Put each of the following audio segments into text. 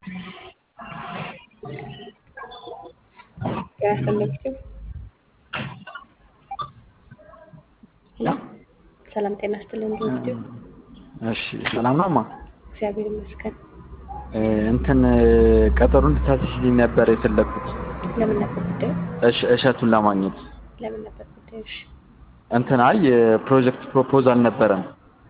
ያስተምርኩ ሰላም ጤና ይስጥልን። እንዲሁ እሺ ሰላም ነው ማ እግዚአብሔር ይመስገን። እንትን ቀጠሮ እንድታስይልኝ ነበር የፈለግኩት ለምን ነበር ጉዳዩ? እሽ እሸቱን ለማግኘት ለምን ነበር ጉዳዩ? እሺ እንትን አይ የፕሮጀክት ፕሮፖዛል ነበረን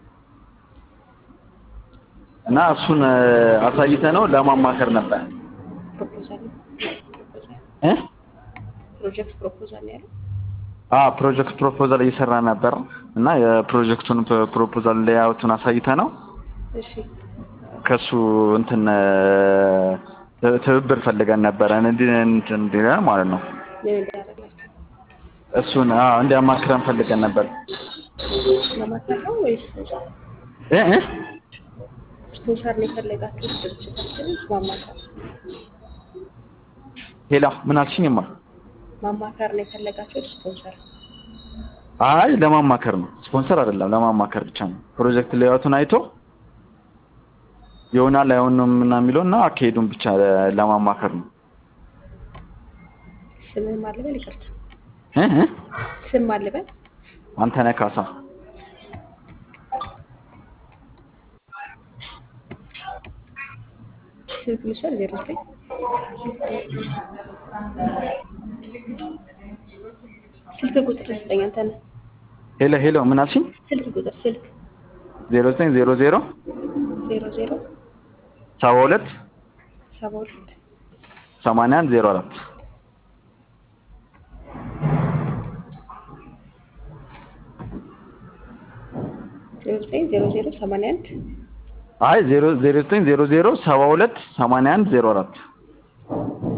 እና እሱን አሳይተ ነው ለማማከር ነበር ፕሮፖዛል ነው ፕሮፖዛል እ ፕሮጀክት ፕሮፖዛል ነው ያለው። አ ፕሮጀክት ፕሮፖዛል እየሰራ ነበር እና የፕሮጀክቱን ፕሮፖዛል ሌያውቱን አሳይተ ነው እሺ ከሱ እንትን ትብብር ፈልገን ነበረ እንዲህ እንዲለን ማለት ነው። ምን እንዳደረግላችሁ እሱን አዎ እንዲያማክረን ፈልገን ነበር ለማክበር ነው ወይስ እ እ ስፖንሰር ነው የፈለጋችሁት? ድርጅታችን ማማከር ሄላ ምን አልሽኝማ? ማማከር ነው የፈለጋችሁት? ስፖንሰር አይ ለማማከር ነው፣ ስፖንሰር አይደለም። ለማማከር ብቻ ነው። ፕሮጀክት ሌያውቱን አይቶ ይሆናል አይሆንም እና የሚለው እና አካሄዱን ብቻ ለማማከር ነው። ስምህ ማን ልበል? ይቅርታ እ እ ስም ማን ልበል? አንተነህ ካሳ ስልክ ልውሰድ። ዜሮ ዘጠኝ ስልክ ቁጥር ስጠኝ። አንተነህ ሄሎ ሄሎ ምን አልሽኝ? ስልክ ቁጥር ስልክ ዜሮ ዘጠኝ ዜሮ ዜሮ ዜሮ ዜሮ ሰባ ሁለት ሰባ ሁለት ሰማንያ አንድ ዜሮ አራት ዜሮ ዘጠኝ ዜሮ ዜሮ ሰማንያ አንድ አይ ዜሮ ዜሮ ዘጠኝ ዜሮ ዜሮ ሰባ ሁለት ሰማንያ አንድ ዜሮ አራት